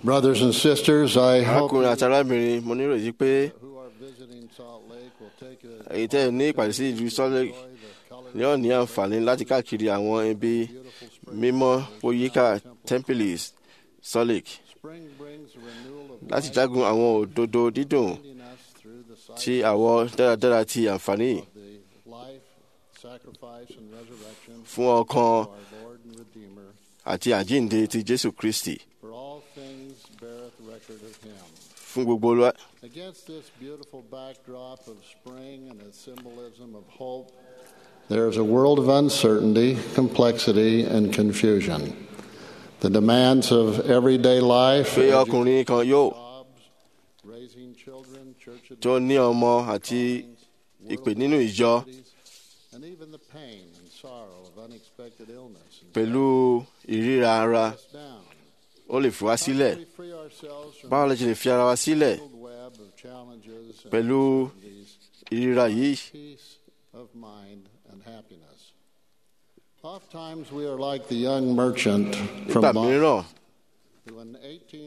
Brothers and sisters, I hope arákùnrin àti arábìnrin mo nírètí pé who are visiting Salt Lake will take a èyí tẹ́ ẹ ní ìpàdé sí ìlú Salt Lake ní ó ní àǹfààní láti káàkiri àwọn ibi mímọ́ oyíká Tempelis Salt Lake spring brings a renewal of láti jágun àwọn òdodo dídùn leading us through the cycle tí àwọ̀ dáradára ti àǹfààní yìí of the life, sacrifice, and resurrection fún ọkàn of our Lord and Redeemer. àti àjíǹde ti Jésù Kristi For all things beareth record of him. fún gbogbo olúwa. Against this beautiful backdrop of spring and its symbolism of hope, there is a world of uncertainty, complexity, and confusion. The demands of everyday life, pé ọkùnrin kan yóò jobs, raising children, church tó ní ọmọ àti ìpè nínú ìjọ duties, and even the pain and sorrow of unexpected illness and pẹ̀lú ìríra ara us down. ó lè fi wá sílẹ̀ We free ourselves from báwo la ṣe lè fi ara wa sílẹ̀ the tangled web of challenges and pẹ̀lú uncertainties ìríra yìí peace of mind and happiness. Oftentimes we are like the young merchant from nígbà Boston mìíràn who in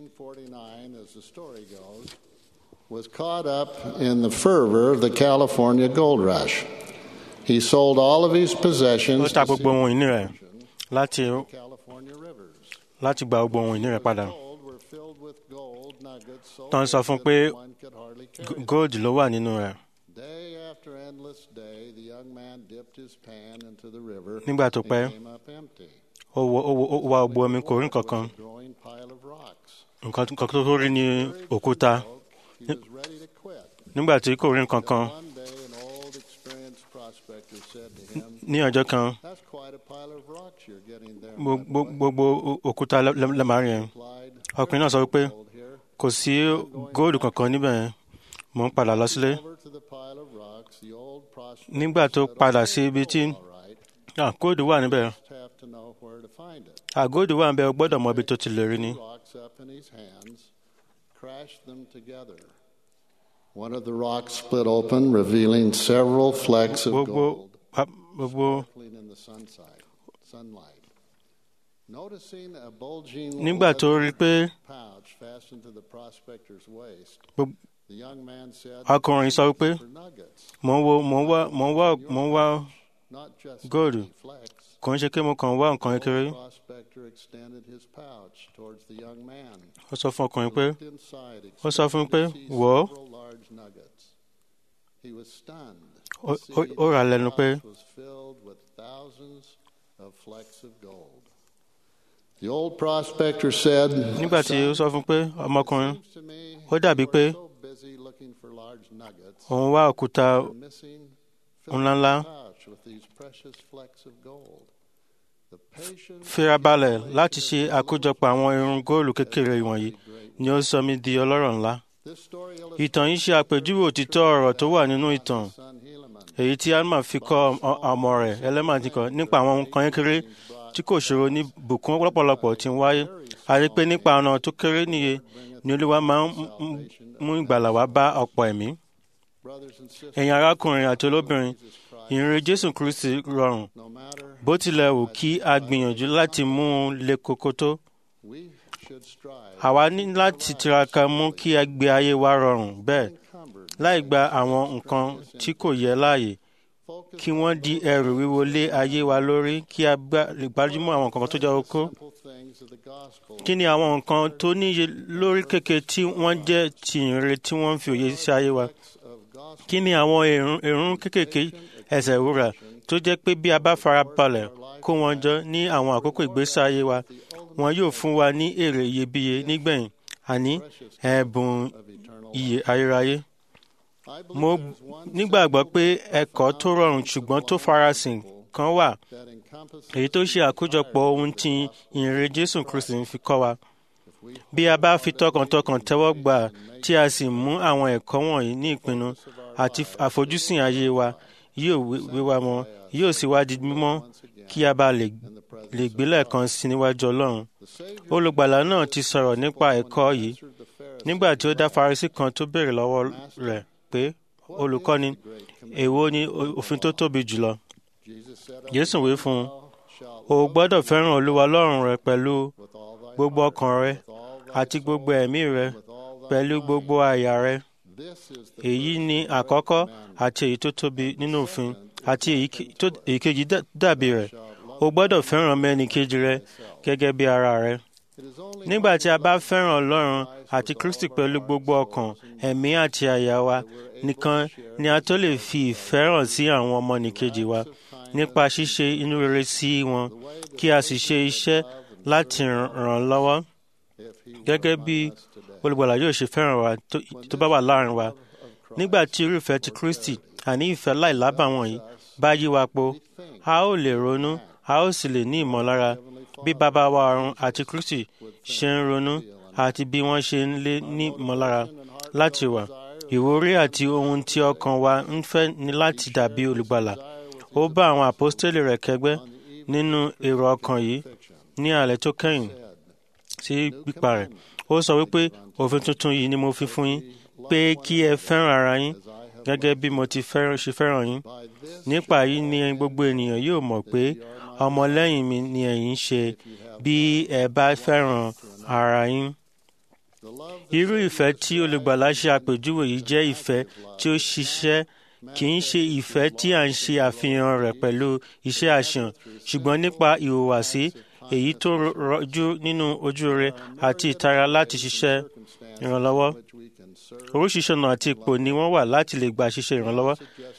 1849, as the story goes, was caught up in the fervor of the California gold rush. He sold all of his ó possessions ta to gbogbo ohun ìní rẹ̀ láti California rivers. láti gba gbogbo ohun ìní rẹ̀ padà. Gold were filled with gold nuggets so Tán sọ big fún that pé one could hardly G- carry them. gold ló wà nínú rẹ̀. Day after endless day, the young man dipped his pan into the river. Nígbà tó and pẹ́, came up empty. ó wọ- ó wọ- ó wá gbogbo omi kò rí nǹkan kan. A growing pile of rocks. nǹkan nǹkan tó rí ní òkúta. He was ready to quit. nígbà tí kò rí nǹkan kan One day, an old, experienced prospector said to him, ní ọjọ́ kan "That's quite a pile of rocks you're getting there." my gbo- boy." gbogbo o- òkúta lẹ- lẹ- lẹ máa rí yẹn. Replied, ọkùnrin náà sọ wípé "Gold here." kò sí góòlù kankan níbẹ̀ yẹn mò ń padà lọ sílé. Over to the pile of rocks, the old prospector nígbà tó said, padà "Oh, sí ibi tí all right. ah, góòlù wà níbẹ̀ Just have to know where to find it." ah, góòlù wà níbẹ̀ o gbọ́dọ̀ mọ ibi tó ti lè rí ni. rocks up in his hands, crashed them together. One of the rocks split open, revealing several flecks of gbogbo gold pa- gbogbo sparkling in the sunside, sunlight. Noticing a bulging nígbà tó rí i pé pouch fastened to the prospector's waist, gbogbo- the young man said, ọkùnrin sọ wípé "For nuggets, mò ń wo mò ń wá mò ń wá mò ń wá not just Gold. tiny flecks." kò ń ṣe pé mo kàn ń wá nǹkan The kékeré. old prospector extended his pouch towards the young man. ó sọ fún ọkùnrin pé Looked inside, ó sọ fún un pé expecting to see wò ó several large nuggets. He was stunned. Ó- to ó- see ó rà that lẹ́nu the pé- pouch was filled with thousands of flecks of gold. The old prospector said, nígbà tí ó sọ fún un pé ọmọkùnrin "Seems to me ó dàbí you pé are so busy looking for large nuggets, òun wá òkúta you're missing filling ńláńlá the pouch with these precious flecks of gold." The patient firabalẹ̀ láti ṣe àkójọpọ̀ àwọn irun góòlù kékeré wọ̀nyí ni ó sọ mí di ọlọ́rọ̀ ńlá. This story ìtàn yìí ṣe àpèjúwe òtítọ́ ọ̀rọ̀ tó wà nínú ìtàn son Helaman èyí tí alma fi kọ́ ọ- ọmọ rẹ̀ ẹlẹ́màdìkan nípa àwọn nǹkan kékeré tí kò ṣòro ní bùkún lọ́pọ̀lọpọ̀ tí ń wáyé a rí i pé nípa ọ̀nà tó kéré níye ni olúwa máa ń mú- mú ìgbàlà wá bá ọ̀pọ̀ ẹ̀mí. brothers and sisters, ẹ̀yin arákùnrin àti olóbìnrin ìrìn jésù kristi rọrùn no matter bó tilẹ̀ wù kí a gbìyànjú láti mú un le koko tó we should strive àwa ní láti tiraka mú kí a gbé ayé wa rọrùn bẹ́ẹ̀ encumbered láì gba àwọn nǹkan tí kò yẹ láàyè focus kí wọ́n di ẹrù wíwo lé ayé wa lórí kí a gbá- lè gbájúmọ́ àwọn nǹkan tó jẹ́ okó. simple things of the gospel kí ni àwọn nǹkan tó níye lórí kéke tí wọ́n jẹ́ ti ìrere tí wọ́n ń fi òye sí ayé wa? of gospel kí ni àwọn èrún èrún kékèké ẹsẹ̀ wúrà tó jẹ́ pé bí a bá fara balẹ̀ kó wọn jọ ní àwọn àkókò ìgbésí ayé wa wọn yóò fún wa ní èrè iyebíye nígbẹ̀yìn àní ẹ̀bùn of eternal iye ayérayé. I mo believe there's one nígbàgbọ́ pé ẹ̀kọ́ tó rọrùn ṣùgbọ́n tó farasin kan wà that encompasses èyí tó ṣe àkójọpọ̀ ohun tí ìrere jésù kristi ń fi kọ́ wa. if we bí a bá fi tọkàntọkàn tẹ́wọ́ gbà tí a sì mú àwọn ẹ̀kọ́ wọ̀nyí ní ìpinnu àti àfojúsùn ayé wa yóò wí- wíwá mọ́ yóò sì wá di mímọ́ kí a bá lè in the presence lè gbé lẹ́ẹ̀kan sí níwájú ọlọ́run. the Savior olùgbàlà náà ti sọ̀rọ̀ nípa ẹ̀kọ́ yìí answered the Pharisee nígbà tí ó dá Farisí kan tó béèrè lọ́wọ́ rẹ̀ pé olùkọ́ni èwo ni òfin tó tóbi jùlọ. Jesus said Jésù wí fún un thou shalt o gbọ́dọ̀ fẹ́ràn olúwa ọlọ́run rẹ pẹ̀lú with all thy gbogbo ọkàn rẹ àti gbogbo ẹ̀mí rẹ pẹ̀lú gbogbo àyà rẹ èyí ni àkọ́kọ́ àti èyí tó tóbi nínú òfin àti èyíkejì dàbí rẹ̀ o gbọ́dọ̀ fẹ́ràn mẹ́ni kejì rẹ gẹ́gẹ́ bí ara rẹ nígbà tí a bá fẹ́ràn Ọlọ́run àti Kristi pẹ̀lú gbogbo ọkàn ẹ̀mí àti àyà wa nìkan ni a tó lè fi ìfẹ́ hàn sí àwọn ọmọnìkejì wa nípa ṣíṣe inú rere sí wọn kí a sì ṣe iṣẹ́ láti ràn lọ́wọ́ gẹ́gẹ́ bí olùgbàlà yóò ṣe fẹ́ràn wa tó bá wà láàrin wa nígbà tí irúfẹ́ ti Kristi àní ìfẹ́ láìlábàwọ̀n yìí bá yí wa po a ó lè ronú a ó sì lè ní ìmọ̀lára bí bàbá wa ọ̀run àti Kristi ṣe ń ronú àti bí wọ́n ṣe ń lé ní ìmọ̀lára láti wà ìwúrí àti ohun tí ọkàn wa ń fẹ́ ni láti dàbí olùgbàlà ó bá àwọn àpọ́stélì rẹ̀ kẹ́gbẹ́ nínú èrò ọkàn yìí ní alẹ́ tó kẹ́yìn sí pípa rẹ̀ ó sọ wípé òfin tuntun yìí ni mo fi fún yín pé kí ẹ fẹ́ràn ara yín gẹ́gẹ́ bí mo ti ṣe fẹ́ràn yín nípa yìí ni gbogbo ènìyàn yóò mọ̀ pé ọmọlẹ́yìn mi ni ẹ̀yin ṣe bí ẹ bá fẹ́ràn ara yín. irú ìfẹ́ tí olùgbàlà ṣe àpèjúwe yìí jẹ́ ìfẹ́ tí ó ṣiṣẹ́ kì í ṣe ìfẹ́ tí à ń ṣe àfihàn rẹ̀ pẹ̀lú iṣẹ́ àṣàn ṣùgbọ́n nípa ìhùwàsí èyí tó rọjú nínú ojú rere àti ìtara láti ṣiṣẹ́ ìrànlọ́wọ́ oríṣiríṣi ọ̀nà àti ipò ni wọ́n wà láti lè gba ṣiṣẹ́ ìrànlọ́wọ́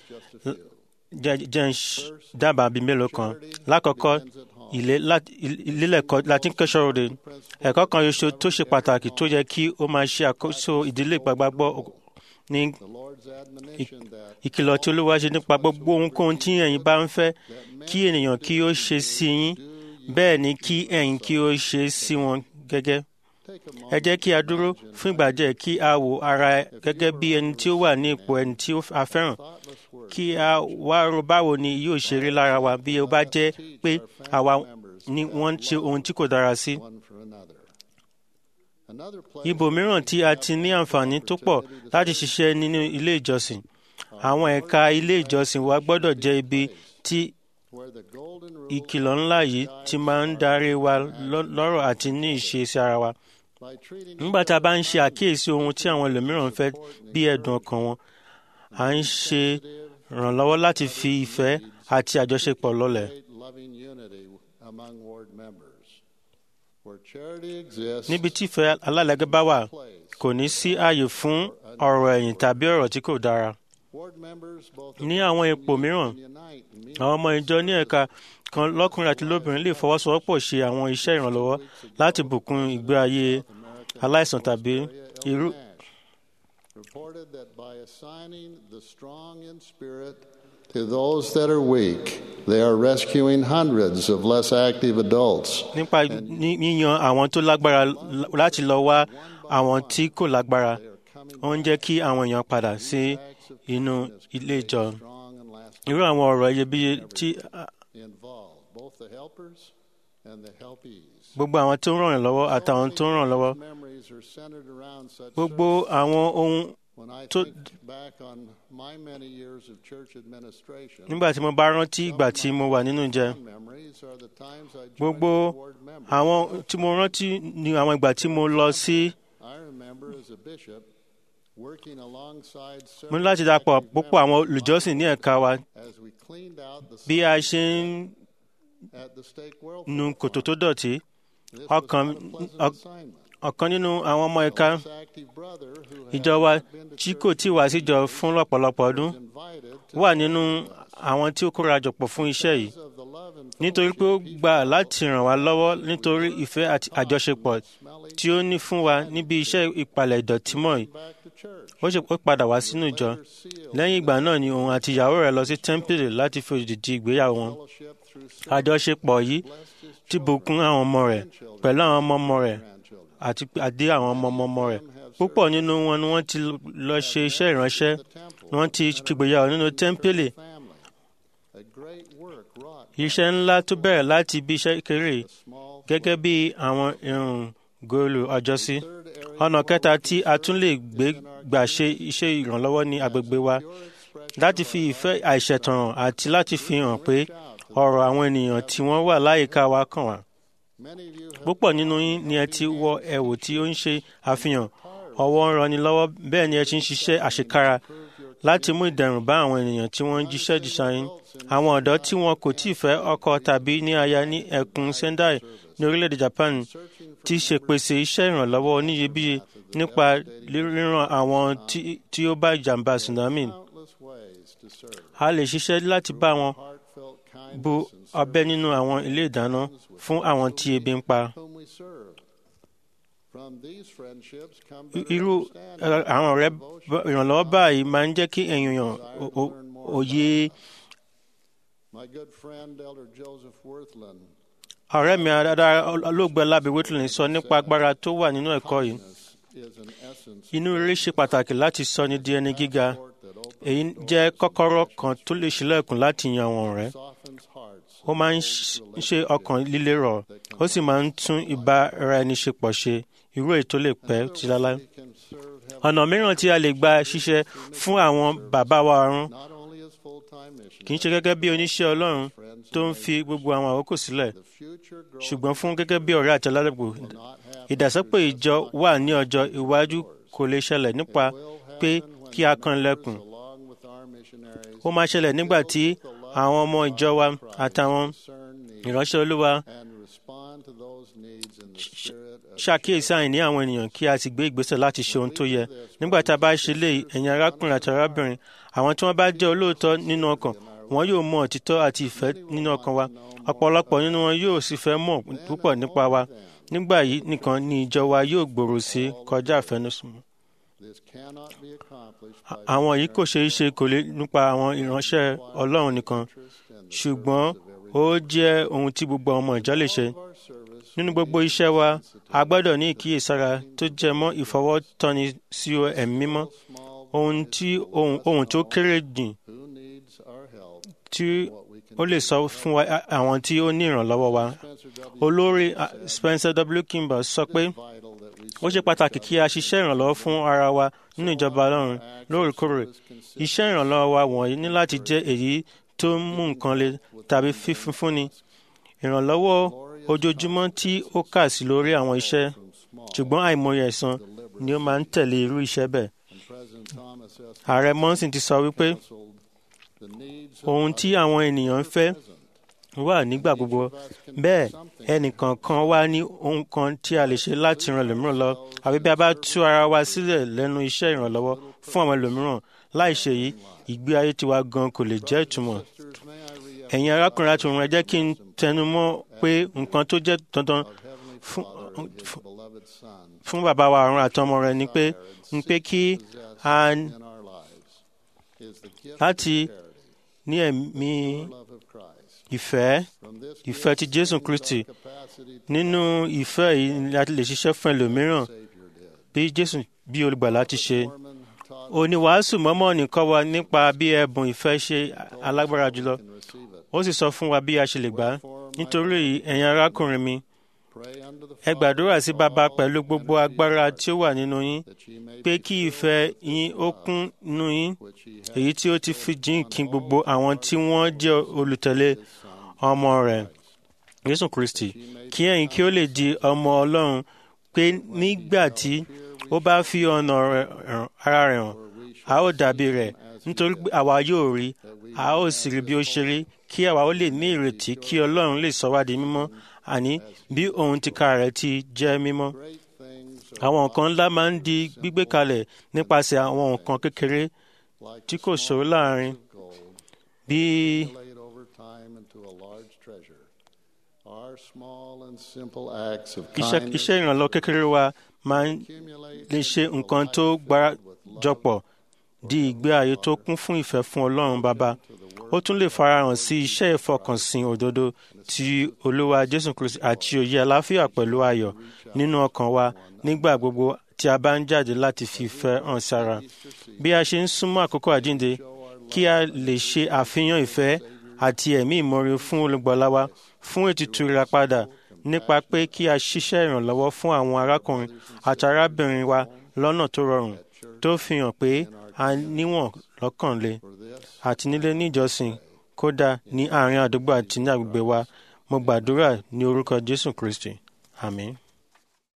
jẹ́ ń dábàá bíi mélòó kan lákọ̀ọ́kọ́ ìlélẹ̀kọ́ láti ń kẹ́sọ̀ òde ẹ̀kọ́ kan ṣoṣo tó ṣe pàtàkì tó yẹ kí ó máa ṣe àkóso ìdílé ìgbàgbọ́ ní ìkìlọ̀ tí Olúwa ṣe nípa gbogbo ohunkóhun tí ẹ̀yin bá ń fẹ́ kí ènìyàn kí ó ṣe sí yín bẹ́ẹ̀ ni kí ẹ̀yin kí ó ṣe sí wọn gẹ́gẹ́. ẹ jẹ́ kí a dúró fún ìgbà díẹ̀ kí a wo ara gẹ́gẹ́ bí ẹni tí ó wà ní ipò ẹni tí a fẹ́ràn kí a wá ro báwo ni yóò ṣe rí lára wa bí ó bá jẹ́ pé àwa ni wọ́n ń ṣe ohun tí kò dára sí. ibòmíràn tí a ti ní àǹfààní tó pọ̀ láti ṣiṣẹ́ nínú ilé ìjọsìn àwọn ẹ̀ka ilé ìjọsìn wa gbọ́dọ̀ jẹ́ ibi tí ìkìlọ̀ ńlá yìí ti máa ń darí wa lọ́rọ̀ àti ní ìṣesí ara wa. nígbà tá a bá ń ṣe àkíyèsí ohun tí àwọn ẹlòmíràn fẹ́ bí ẹ̀dùn ọkàn wọn à ń ṣe ìrànlọ́wọ́ láti fi ìfẹ́ àti àjọṣepọ̀ lọ́lẹ̀. níbi tí ìfẹ́ alálẹ́gẹ́ bá wà kò ní sí ààyè fún ọ̀rọ̀ ẹ̀yìn tàbí ọ̀rọ̀ tí kò dára. ní àwọn ipò mìíràn àwọn ọmọ ìjọ ní ẹ̀ka kan lọ́kùnrin àti lóbìnrin lè fọwọ́sowọ́pọ̀ ṣe àwọn iṣẹ́ ìrànlọ́wọ́ láti bùkún ìgbé ayé aláìsàn tàbí irú. reported that by assigning the strong in spirit to those that are weak, they are rescuing hundreds of less active adults. nípa yíyan àwọn tó lágbára láti lọ wá àwọn tí kò lágbára ó ń jẹ́ kí àwọn èèyàn padà sí inú ilé ìjọ irú àwọn ọ̀rọ̀ iyebíye tí gbogbo àwọn tó ń ràn yín lọ́wọ́ àtàwọn tó ń ràn lọ́wọ́ gbogbo àwọn ohun tó nígbà tí mo bá rántí ìgbà tí mo wà nínú ìjẹ gbogbo àwọn tí mo rántí ni àwọn ìgbà tí mo lọ sí mo ní láti dapò púpọ̀ àwọn olùjọ́sìn ní ẹ̀ka wa bí a ṣe ń nu kòtò tó dọ̀tí ọ̀kan nínú àwọn ọmọ ẹ̀ka ìjọ wa tí kò tí wá síjọ fún lọ́pọ̀lọpọ̀ ọdún wà nínú àwọn tí ó kóra jọpọ̀ fún iṣẹ́ yìí nítorí pé ó gbà láti ràn wá lọ́wọ́ nítorí ìfẹ́ àti àjọṣepọ̀ tí ó ní fún wa níbi iṣẹ́ ìpalẹ̀ ìdọ̀tí mọ́ yìí ó ṣe pé padà wá sínú ìjọ lẹ́yìn ìgbà náà ni òun àti ìyàwó rẹ̀ lọ sí tẹ́ḿpìlì láti fi òdìdí ìgbéyàwó wọn àjọṣepọ̀ yìí ti bùkún àwọn ọmọ rẹ̀ pẹ̀lú àwọn ọmọ ọmọ rẹ̀ àti àdé àwọn ọmọ ọmọ rẹ̀ púpọ̀ nínú wọn ni wọ́n ti lọ ṣe iṣẹ́ ìránṣẹ́ wọ́n ti ṣègbéyàwó nínú tẹ́ḿpìlì iṣẹ́ ńlá tó bẹ̀rẹ̀ láti ibi iṣẹ́ kéré gẹ́gẹ́ bí àwọn irun góòlù ọjọ́sí ọ̀nà kẹta tí a tún lè gbé gbà ṣe iṣẹ́ ìrànlọ́wọ́ ní agbègbè wa láti fi ìfẹ́ àìṣẹ̀tàn hàn àti láti fi hàn pé ọ̀rọ̀ àwọn ènìyàn tí wọ́n wà láyìíká wa kàn wá. Many of you have púpọ̀ nínú yín ni ẹ ti wọ ẹ̀wù tí ó ń ṣe àfihàn ọwọ́ ń ranni lọ́wọ́ bẹ́ẹ̀ ni ẹ ti ń ṣiṣẹ́ àṣekára láti mú ìdẹ̀rùn bá àwọn ènìyàn tí wọ́n ń jíṣẹ́ jíṣẹ́ yín àwọn ọ̀dọ́ tí wọn kò tíì fẹ́ ọkọ tàbí ní aya ní ẹkùn Sendai ní orílẹ̀-èdè Japan ti ṣèpèsè iṣẹ́ ìrànlọ́wọ́ oníyebíye nípa ríran àwọn tí- tí ó bá ìjàmbá tsunami countless ways to serve. a lè ṣiṣẹ́ láti bá wọn Heartfelt bu kindness and ọbẹ̀ nínú àwọn ilé ìdáná fún àwọn tí ebi ń pa. whom we serve. From these friendships come I- better irú understanding ẹ, àwọn ọ̀rẹ́ bá- ìrànlọ́wọ́ báyìí máa ń jẹ́ kí èèyàn o- o- òye My good friend, Elder Joseph Worthland, ọ̀rẹ́ mi adára olóògbé Lábí Whitland sọ nípa agbára tó wà nínú ẹ̀kọ́ yìí. is an essence Inú rere ṣe pàtàkì láti sọ ní di ẹni gíga. that opens Èyí jẹ́ kọ́kọ́rọ́ kan tó lè ṣílẹ̀kùn láti yan àwọn ọ̀rẹ́. softens hearts. Ó máa ń ṣ- ṣe ọkàn líle rọ̀, ó sì máa ń tún ìbáraẹniṣepọ̀ ṣe, irú èyí tó lè pẹ́ ti láláí. We can serve heaven Ọ̀nà mìíràn tí a lè gba ṣiṣẹ́ fún àwọn bàbá wa ọ̀run not only as full-time missionaries, kì í ṣe gẹ́gẹ́ bí oníṣẹ́ Ọlọ́run friends, tó ń fi gbogbo àwọn àkókò sílẹ̀, the future growth ṣùgbọ́n fún gẹ́gẹ́ bí ọ̀rẹ́ àti aládùúgbò. will not happen. Ìdàsọ́pọ̀ ìjọ wà ní ọjọ́ iwájú kò lè ṣẹlẹ̀ nípa pé kí a kan ilẹ̀kùn. Along with our missionaries, Ó máa ṣẹlẹ̀ nígbà tí àwọn ọmọ ìjọ wa àtàwọn discern needs ìránṣẹ́ Olúwa and respond to those needs in the spirit of ṣàkíyèsí àìní àwọn ènìyàn kí a sì gbé ìgbésẹ̀ láti ṣe ohun tó yẹ. Nígbà tá a bá ṣe léyìí, ẹ̀yin arákùnrin àti arábìnrin, àwọn tí wọ́n bá jẹ́ olóòótọ́ nínú ọkàn, wọn yóò mọ òtítọ́ àti ìfẹ́ nínú ọkàn wa. Ọ̀pọ̀lọpọ̀ nínú wọn yóò sì fẹ́ mọ̀ púpọ̀ nípa wa. Nígbà yìí nìkan ni ìjọ wa yóò gbòòrò sí kọjá àfẹnusùn. this cannot be accomplished by Àwọn yìí kò ṣeé ṣe kò lè nípa àwọn ìránṣẹ́ Ọlọ́run nìkan, interest and the ṣùgbọ́n ó jẹ́ ohun tí gbogbo ọmọ ìjọ lè ṣe. of our service Nínú gbogbo iṣẹ́ wa, a gbọ́dọ̀ ní ìkíyèsára tó jẹ mọ́ ìfọwọ́tọ́ni sí ẹ̀mí mímọ́. small Ohun tí ohun ohun tó kéré jìn who needs our help tí what we can ó lè sọ fún wa àwọn tí ó ní ìrànlọ́wọ́ wa. Spencer W. Olórí ah, Spencer W. Kimball sọ pé vital that we ó ṣe pàtàkì kí a ṣiṣẹ́ ìrànlọ́wọ́ fún ara wa nínú ìjọba Ọlọ́run lóòrèkóòrè. Iṣẹ́ ìrànlọ́wọ́ wa wọ̀nyí ní láti jẹ́ èyí tó ń mú nǹkan le tàbí fífúnni. Ìrànlọ́wọ́ ojoojúmọ́ tí ó kà sí lórí àwọn iṣẹ́ ṣùgbọ́n àìmọye ẹ̀san ni ó máa ń tẹ̀lé irú iṣẹ́ bẹ́ẹ̀. and President Thomas S. Ààrẹ Monson ti sọ wípé counseled the needs of ohun tí àwọn ènìyàn ń fẹ́ wà nígbà gbogbo bẹ́ẹ̀ ẹnìkọ̀ọ̀kan wá ní ohun kan tí a lè ṣe láti ran ẹlòmíràn lọ àbí bí a bá tú ara wa sílẹ̀ lẹ́nu iṣẹ́ ìrànlọ́wọ́ fún àwọn ẹlòmíràn láì ṣe yìí ìgbé ayé tiwa gan kò lè jẹ́ ìtumọ̀. sisters, may I re ẹ̀yin arákùnrin àti òun ẹ jẹ́ kí n tẹnu mọ́ pé nǹkan tó jẹ́ dandan Heavenly fún Father and His beloved Son fún bàbá wa ọ̀run àtọmọ rẹ̀ ni pé ni pé kí a in our lives is the gift láti of charity, ní ẹ̀mí love of Christ. ìfẹ́ From this ìfẹ́ ti Jésù Kristi capacity nínú ìfẹ́ yìí ni a ti lè ṣiṣẹ́ fún ẹlòmíràn Savior did. bí Jésù bí olùgbàlà ti ṣe. Mormon taught Oníwàásù mọ́mọ́nì kọ́ wa nípa bí ẹ̀bùn ìfẹ́ ṣe alágbára jùlọ. can receive it. Ó sì sọ fún wa bí a ṣe lè gbà á. Nítorí èyí, ẹ̀yin arákùnrin mi, Pray unto the ẹ gbàdúrà sí Bàbá pẹ̀lú gbogbo agbára tí ó wà nínú yín, that ye may pé kí ìfẹ́ yín ó kún nínú yín, which ye have èyí tí ó ti fi jíǹ kí gbogbo àwọn tí wọ́n jẹ́ olùtẹ̀lé ọmọ rẹ̀, Jésù Kristi, kí ẹ̀yin kí ó lè di ọmọ Ọlọ́run pé nígbà tí ó bá fi ọ̀nà rẹ̀ hàn- ara rẹ̀ hàn, a ó dàbí rẹ̀ nítorí pé àwa yóò rí a ó sì rí bí ó ṣe rí kí àwa ó lè ní ìrètí kí Ọlọ́run lè sọ wá di mímọ́ àní bí òun tìka rẹ̀ ti jẹ́ mímọ́. great things Àwọn nǹkan ńlá máa ń di gbígbé kalẹ̀ nípasẹ̀ àwọn nǹkan kékeré like tí kò ṣòro láàrin gold bí laid over time into a large treasure. Our small and simple acts of iṣẹ́ kindness iṣẹ́ ìrànlọ́ kékeré wa máa ń accumulate lè ṣe nǹkan tó gbárajọpọ̀ di ìgbé ayé tó kún fún ìfẹ́ fún Ọlọ́run Bàbá. Ó tún lè farahàn sí iṣẹ́ ìfọkànsìn òdodo ti Olúwa Jésù Kristi àti òye àláfíà pẹ̀lú ayọ̀ nínú ọkàn wa nígbà gbogbo tí a bá ń jáde láti fi ìfẹ́ hàn sára. Bí a ṣe ń súnmọ́ àkókò àjíǹde, kí a lè ṣe àfihàn ìfẹ́ àti ẹ̀mí ìmoore fún olùgbàlà wa fún ètùtù ìràpadà nípa pé kí a ṣiṣẹ́ ìrànlọ́wọ́ fún àwọn arákùnrin àti arábìnrin wa lọ́nà tó rọrùn tó fi hàn pé a níwọ̀n lọ́kànlé for this àti nílé níjọsìn kódà ní àárín àdúgbò àti ní agbègbè wa mo gbàdúrà ní orúkọ jésù kristi àmín.